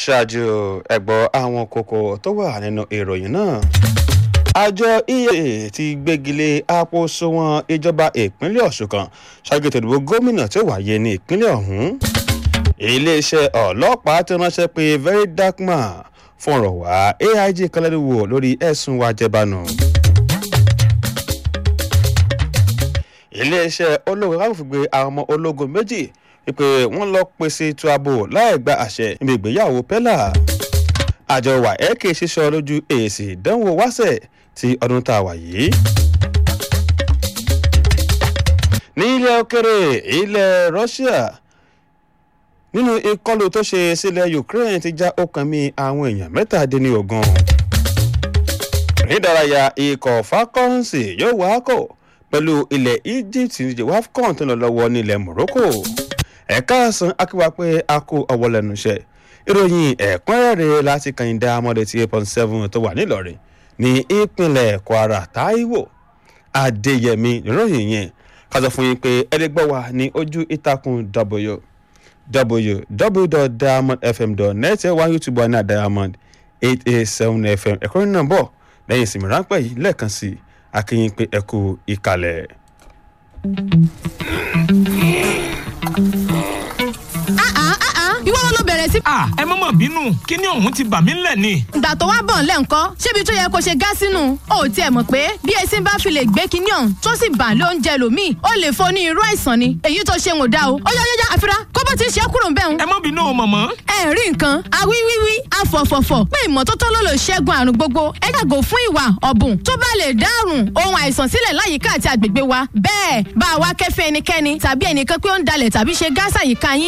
ṣáájú ẹ̀gbọ́ àwọn kókó tó wà nínú ìròyìn náà àjọ ea ti gbégilé àpòsùnwọ̀n ìjọba ìpínlẹ̀ ọ̀ṣun kan ṣáájú ètò ìdìbò gómìnà tí ó wáyé ní ìpínlẹ̀ ọ̀hún iléeṣẹ́ ọlọ́pàá ti ránṣẹ́ pé very dark man fún ọ̀rọ̀ wá aig kọlẹ́dínwó lórí ẹ̀sùn wa jẹbanu. iléeṣẹ́ ológun káfíń fi gbé àwọn ọmọ ológun méjì wípé wọ́n lọ pèsè ètò ààbò láì gba àṣẹ níbi ìgbéyàwó pẹ́lá àjọ waec ṣíṣọ lójú èsì ìdánwò wáṣẹ̀ ti ọdún tá a wà yìí. ní ilẹ̀ òkèrè ilẹ̀ russia nínú ìkọlù tó ṣe sílẹ̀ ukraine ti já ọkàn mi àwọn èèyàn mẹ́tàdínlógún. nídàráyà ikọ̀ falcons yóò wá kọ̀ pẹ̀lú ilẹ̀ egypt ní wafcon tó lọ lọ́wọ́ nílẹ̀ morocco ẹ̀ka àsán akíwá pé a kó ọwọ́ lẹ́nu iṣẹ́ ìròyìn ẹ̀kúnrẹ́rẹ́ láti kàyìndà amọ̀dé tí eight point seven tó wà nílọrin ní ìpínlẹ̀ kwara taiwo adéyẹmí ìròyìn yẹn ká sọ fún yín pé ẹlẹgbẹ́ wa ní ojú ìtàkùn w www.diamondfm.net ẹ wá youtube wa ní diamond eight eight seven fm ẹ̀kọ́ nínú bọ̀ lẹ́yìn ìsinmi ráńpẹ́ yìí lẹ́ẹ̀kan sí akínyìn pé ẹ kú ìkàlẹ̀. ìwọ ló bẹ̀rẹ̀ sí. à ẹ mọ̀ mọ̀ bínú kí ni òun ti bà mí lẹ̀ ni. ìgbà tó wá bọ̀ ńlẹ̀ ńkọ́ ṣébi tó yẹ kó ṣe gá sínú o ò tiẹ̀ mọ̀ pé bí esin bá fi lè gbé kinní ọ̀hún tó sì bà ló ń jẹ lòmíì ó lè fo ní irú àìsàn ni èyí tó ṣe ń ò dá o ó yá yá yá àfira kó bó ti ṣe é kúrò ń bẹ̀ ń. ẹ mọ̀ bínú o mọ̀mọ́. ẹ rí nǹkan awíwíwí afọ̀fọ̀fọ̀ pé ìmọ́tótó ló lè ṣẹ́gun àrùn gbogbo ẹ yàgò fún ìwà ọ̀bùn tó bá lè dárùn ohun àìsàn sílẹ̀ láyìíká àti àgbègbè wa bẹ́ẹ̀ bá a wá kẹ́fẹ́ ẹnikẹ́ni tàbí ẹnìkan pé ó ń dalẹ̀ tàbí ṣe gáàsà yìí ká yín